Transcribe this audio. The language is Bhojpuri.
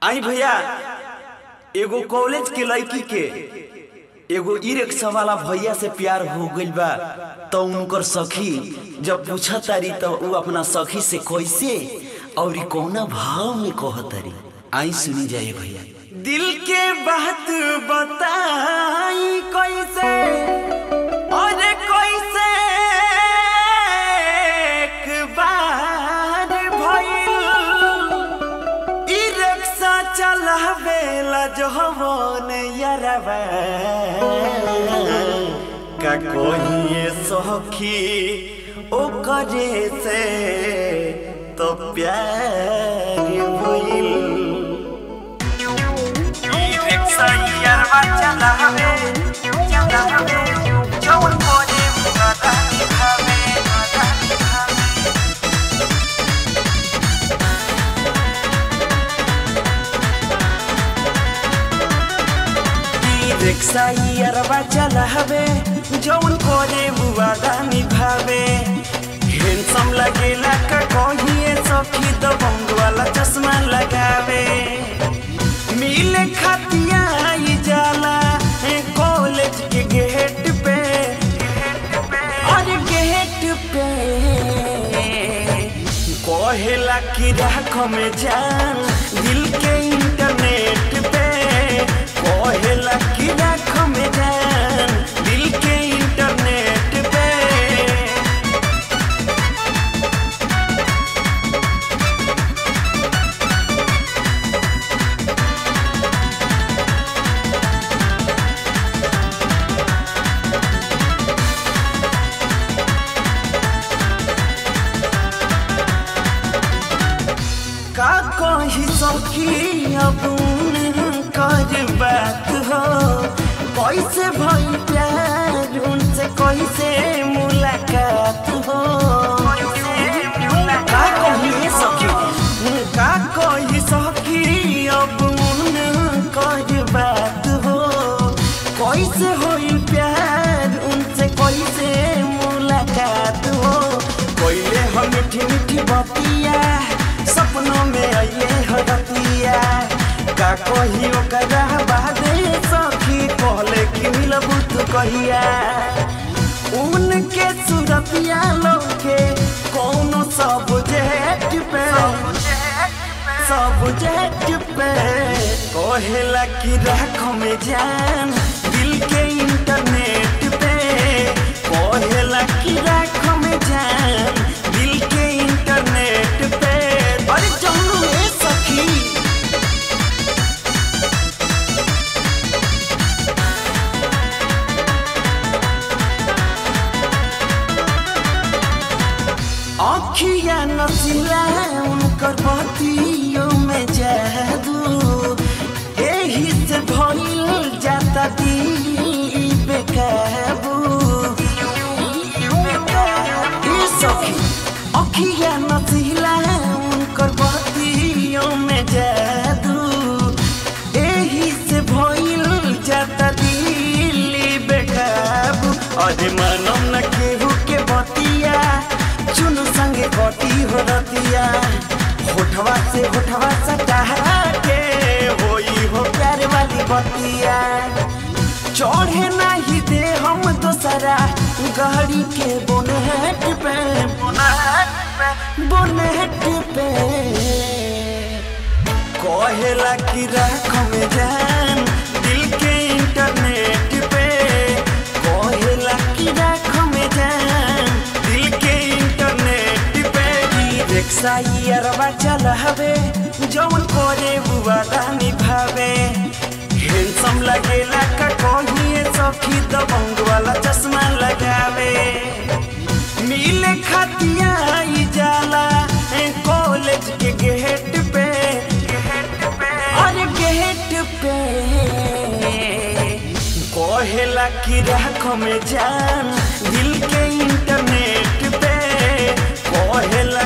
आई भैया एगो कॉलेज के लड़की के एगो ई रिक्शा वाला भैया से प्यार हो गइल बा तो उनकर सखी जब पूछा तारी तो उ अपना सखी से कैसे और कौना भाव में कह तारी आई सुनी जाए भैया दिल के बात बताई कैसे और कैसे एक बार भइल ई रिक्शा चलावेला जवन यरवा का कोई सखी ओ करे से तो प्यार भइल ई रिक्शा यरवा चलावे चलावे जवन कोई मुरादा दिखावे मुरादा दिखावे रिक्शा अरबा चलावे जौन करे बुआदा निभावे हैंडसम लगेला का कहिए सखी दबंग वाला चश्मा लगावे मिले खतिया आई जाला ए कॉलेज के गेट पे और गेट पे कहेला कि राख में जान दिल के इंटरनेट पे कहेला कि राख में जान दिल के इंटरनेट पे का कही सखी अब कर बात हो कैसे भई प्यार उनसे कैसे मुलाकात हो का कही सखी का कही सखी अब कर बात हो कैसे होई प्यार उनसे कैसे मुलाकात हो कोइले हम मीठी मीठी बतिया सपनों में आइए हरतिया का कही ओकरा बादे सखी कहले कि मिलबू तू कहिया उनके सूरतिया लोके कोनो सब्जेक्ट पे सब्जेक्ट पे कहेला कि राख में जान दिल के इंटरनेट पे कहेला कि राख में जान दिल के इंटरनेट पे अरे चलू ए सखी अखिया नसिला उनकर बतियों में जादू एही से भइल जाता दिल बेकाबू ई सखी अखिया नसिला उनकर बतियों में जादू एही से भइल जाता दिल बेकाबू अरे मानम न केहू के बतिया चुन संगे कटी हो रतिया होठवा से होठवा सटा के होई हो प्यार वाली बतिया चढ़े नहीं दे हम दोसरा गाड़ी के बोनेट पे बोनेट पे कहेला कि राख में जान दिल के इंटरनेट पे कहेला कि राख में जान दिल के इंटरनेट पे ई रिक्शा ई अरबा चलावे जौन करे बुआदा निभावे हैंडसम लगेला का कहिए सखी दबंग वाला चश्मा लगावे मिले खतिया आई जाला ए कॉलेज के गेट पे और गेट पे कहेला कि राख में जान दिल के इंटरनेट पे कहेला